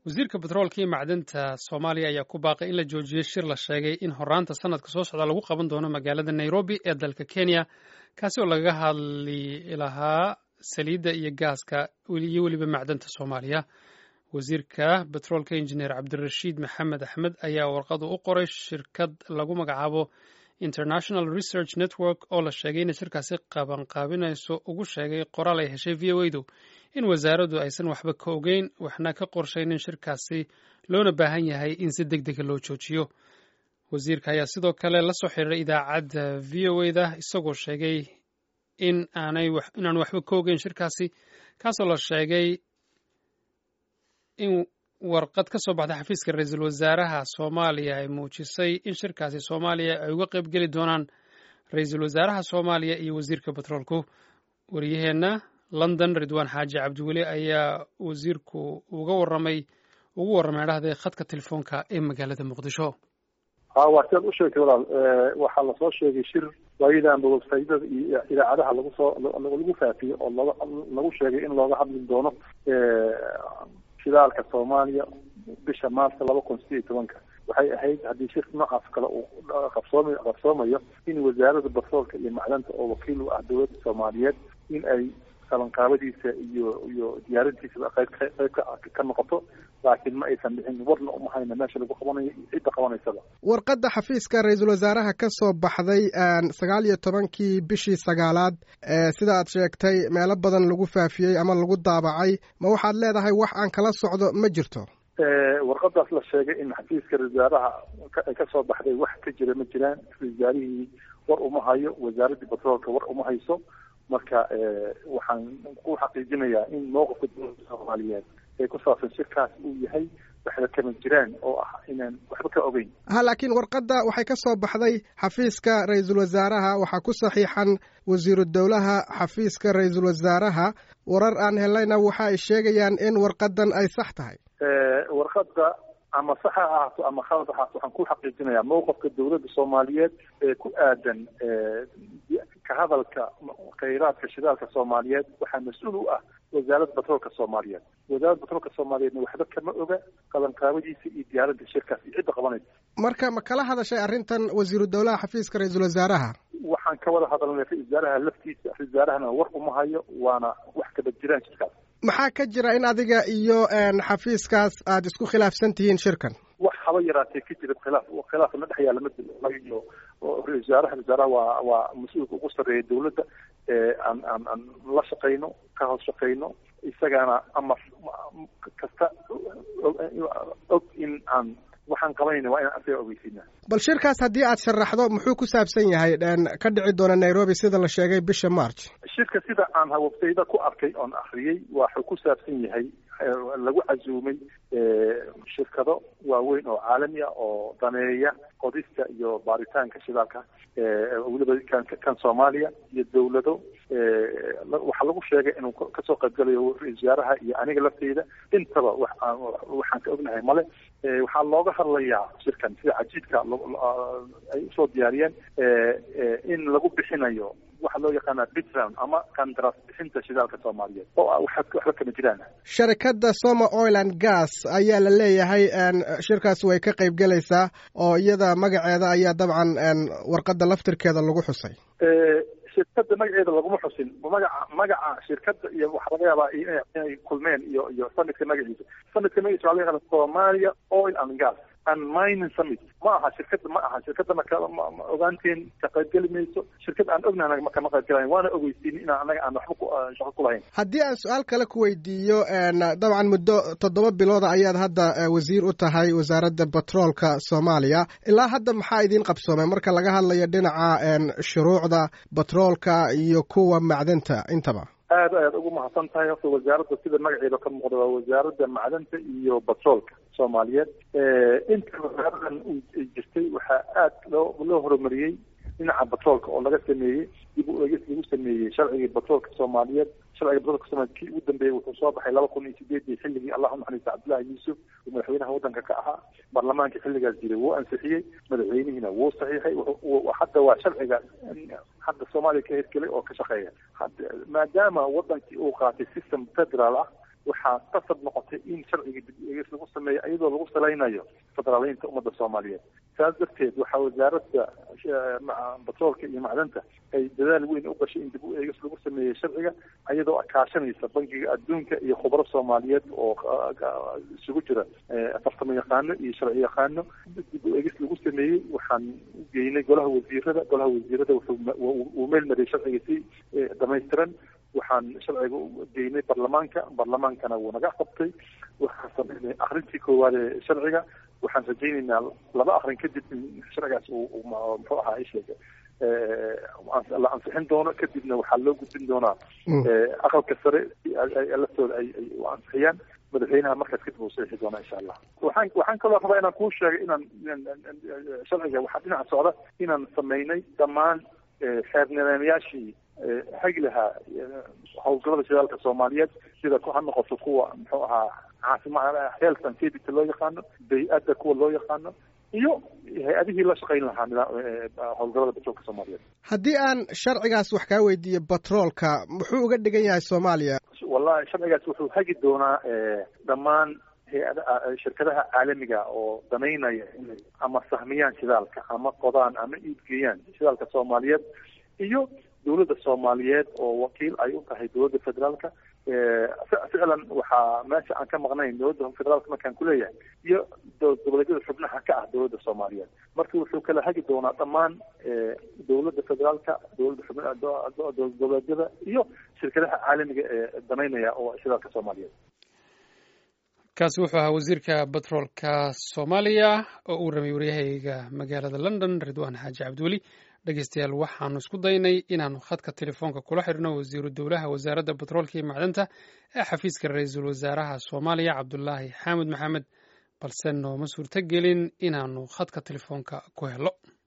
wasiirka batroolka iyo macdanta soomaaliya ayaa ku baaqay in la joojiyey shir la sheegay in horaanta sanadka soo socda lagu qaban doono magaalada nairobi ee dalka kenya kaasi oo lagaga hadli lahaa saliidda iyo gaaska iyo weliba macdanta soomaaliya wasiirka batroolka injineer cabdirashiid maxamed axmed ayaa warqadu u qoray shirkad lagu magacaabo international research network oo la sheegay inay shirkaasi qabanqaabinayso ugu sheegay qoraal ay heshay v o a du in wasaaraddu aysan waxba ka ogeyn waxna ka qorshaynin shirkaasi loona baahan yahay in si deg dega loo joojiyo wasiirka ayaa sidoo kale la soo xiriiray idaacadda v o a da isagoo sheegay in aanay inaan waxba ka ogeyn shirkaasi kaasoo la sheegay in warqad ka soo baxda xafiiska ra-iisul wasaaraha soomaaliya ay muujisay in shirkaasi soomaaliya ay uga qayb geli doonaan ra-iisul wasaaraha soomaaliya iyo wasiirka batroolku wariyaheenna london ridwaan xaaji cabdiweli ayaa wasiirku uga waramay ugu warramay dhahday khadka telefoonka ee magaalada muqdisho ha waa sidaad u sheegtay walaal waxaa lasoo sheegay shir waayadanba websaydyada iyo idaacadaha lagu soo lagu faafiyo oo looga lagu sheegay in looga hadli doono shidaalka soomaaliya bisha maarta laba kun sideed iyo tobanka waxay ahayd haddii shirka noocaas kale uu qabsooma qabsoomayo in wasaaradda batroolka iyo macdanta oo wakiil u ah dowladda soomaaliyeed in ay qabanqaabadiisa iyo iyo diyaarintiisaba qayb qayb ka noqoto laakiin ma aysan dhixin warna uma hayna meesha lagu qabanayo iyo cidda qabanaysaba warqadda xafiiska ra-iisul wasaaraha ka soo baxday sagaal iyo tobankii bishii sagaalaad sida aad sheegtay meelo badan lagu faafiyey ama lagu daabacay ma waxaad leedahay wax aan kala socdo ma jirto warqadaas la sheegay in xafiiska wasaaraha ay ka soo baxday wax ka jira ma jiraan wasaarihii war uma hayo wasaaraddii batroolka war uma hayso marka waxaan ku xaqiijinayaa in mowqifka dowladda soomaaliyeed ee ku saabsan shirkaas uu yahay waxba kama jiraan oo ah inaan waxba ka ogeyn ha laakiin warqadda waxay ka soo baxday xafiiska ra-iisul wasaaraha waxaa ku saxiixan wasiiru dowlaha xafiiska ra-iisul wasaaraha warar aan helayna waxa ay sheegayaan in warqadan ay sax tahay warqadda ama sax ha ahaato ama khalad ahaato waxaan ku xaqiijinayaa mowqifka dowladda soomaaliyeed ee ku aadan ka hadalka khayraadka shidaalka soomaaliyeed waxaa mas-uul u ah wasaaradda batroolka soomaaliyeed wasaaradda batroolka soomaaliyeedna waxba kama oga qabanqaabadiisa iyo diyaaradda shirkaas iyo cidda qabanaysa marka ma kala hadashay arrintan wasiiru dowlaha xafiiska ra-iisul wasaaraha waxaan ka wada hadalnay ra-isul wasaaraha laftiisa ra-isul wasaarahana war uma hayo waana wax kaba jiraan shirkaas maxaa ka jira in adiga iyo xafiiskaas aad isku khilaafsan tihiin shirkan wax haba yaraatee ka jira khilaaf khilaaf na dhex yaalla ma iyo ra-isul wasaaraha wasaaraha waa waa mas-uulka ugu sarreeya dowladda aan aan aan la shaqayno ka hoos shaqayno isagaana amar kasta og in aan waxaan qabanayna waa inaan asaga ogeysiinaa bal shirkaas haddii aad sharaxdo muxuu ku saabsan yahay ka dhici doona nairobi sida la sheegay bisha march shirka sida aan hawabtayda ku arkay oon akriyey waxuu ku saabsan yahay lagu casuumay shirkado waaweyn oo caalami ah oo daneeya qodista iyo baaritaanka shidaalka weliba kan kan soomaaliya iyo dowlado waxaa lagu sheegay inuu kasoo qaybgalayo ra-isul wasaaraha iyo aniga lafteyda intaba wax waxaan ka ognahay male waxaa looga hadlayaa shirkan sida cajiidka ay usoo diyaariyeen in lagu bixinayo waxa loo yaqaana bitran ama qandaraas bixinta shidaalka soomaaliyeed oo ah waxba kama jiraan sharikadda soma oil and gas ayaa la leeyahay shirkaas way ka qayb gelaysaa oo iyada magaceeda ayaa dabcan warqadda laftirkeeda lagu xusay shirkadda magaceeda laguma xusin magaca magaca shirkadda iyo waxaa laga yaabaa inay kulmeen iyo iyo sanadka magaciisa sanadka magaciisa waxaa laga yaabaa somalia oil and gas and mining summit ma aha shirkadda ma aha shirkaddana kama ogaanteen ka qaybgeli mayso shirkad aan ognahay kama qaybgelayn waana ogeysiin inaan anaga aan waxba shaqo ku lahayn haddii aan su-aal kale ku weydiiyo dabcan muddo toddoba bilooda ayaad hadda wasiir u tahay wasaaradda batroolka soomaaliya ilaa hadda maxaa idiin qabsoomay marka laga hadlayo dhinaca shuruucda batroolka iyo kuwa macdanta intaba aad ayaad ugu mahadsan tahay horta wasaaradda sida magaceeda ka muuqda waa wasaaradda macdanta iyo batroolka soomaaliyeed inta wasaaradan jirtay waxaa aad loo loo horumariyey dhinaca batroolka oo laga sameeyey dib u eegis lagu sameeyey sharcigii batroolka soomaaliyeed sharciga batroolka soomaaliyeed kii ugu dambeeyey wuxuu soo baxay laba kun iyo sideedii xilligii allah unaxariista cabdullaahi yuusuf oo madaxweynaha waddanka ka ahaa baarlamaanka xilligaas jiray wuu ansixiyey madaxweynihiina wuu saxiixay hadda waa sharciga hadda soomaaliya ka hirgelay oo ka shaqeeya maadaama wadankii uu qaatay system federal ah waxaa qasab noqotay in sharciga dib eegis lagu sameeyo iyadoo lagu salaynayo federaaliyiinta ummadda soomaaliyeed saas darteed waxaa wasaaradda batroolka iyo macdanta ay dadaal weyn u gashay in dib u eegis lagu sameeyey sharciga iyadoo kaashanaysa bankiga adduunka iyo khubaro soomaaliyeed oo isugu jira farsamo yaqaano iyo sharci yaqaano dib u eegis lagu sameeyey waxaan u geynay golaha wasiirada golaha wasiirada wuxuu meel mariyay sharciga si dhamaystiran waxaan sharciga u geynay baarlamaanka baarlamaankana wuu naga qabtay waxaan sameynay akrintii koowaad ee sharciga waxaan rajaynaynaa laba akrin kadib in sharcigaas uu muxuu ahaa isheega la ansixin doono kadibna waxaa loo gudbin doonaa aqalka sare laftooda ay ay u ansixiyaan madaxweynaha markaas kadib uu saxiixi doonaa insha allah waxaan waxaan kaloo rabaa inaan kuu sheegay inaan sharciga waxaa dhinaca socda inaan sameynay dhammaan xeer nidaamyaashii hagi lahaa howlgallada shidaalka soomaaliyeed sida ha noqoto kuwa muxuu ahaa caasimada health and safety loo yaqaano bay-adda kuwa loo yaqaano iyo hay-adihii la shaqayn lahaa howlgallada batroolka soomaaliyeed haddii aan sharcigaas wax kaa weydiiyo batroolka muxuu uga dhigan yahay soomaaliya wallahi sharcigaas wuxuu hagi doonaa dhammaan hay-ada shirkadaha caalamiga oo danaynaya inay ama sahmiyaan shidaalka ama qodaan ama iibgeeyaan shidaalka soomaaliyeed iyo dowladda soomaaliyeed oo wakiil ay u tahay dowladda federaalka ficlan waxaa meesha aan ka maqnayn dowladda federaalka markaan kuleeyahay iyo goboleedyada xubnaha ka ah dowladda soomaaliyeed marka wuxuu kala hagi doonaa dhammaan dowladda federaalka dowladda xubnaha goboleedyada iyo shirkadaha caalamiga ee danaynaya oo shidaalka soomaaliyeed kaasi wuxuu ahaa wasiirka batroolka soomaaliya oo uu ramay waryahayga magaalada london ridwaan xaaji cabdiweli dhegeystayaal waxaanu isku daynay inaanu khadka telefoonka kula xidhno wasiiru dowlaha wasaaradda batroolka iyo macdanta ee xafiiska ra-iisul wasaaraha soomaaliya cabdulaahi xaamud maxamed balse nooma suurto gelin inaanu khadka telefoonka ku helo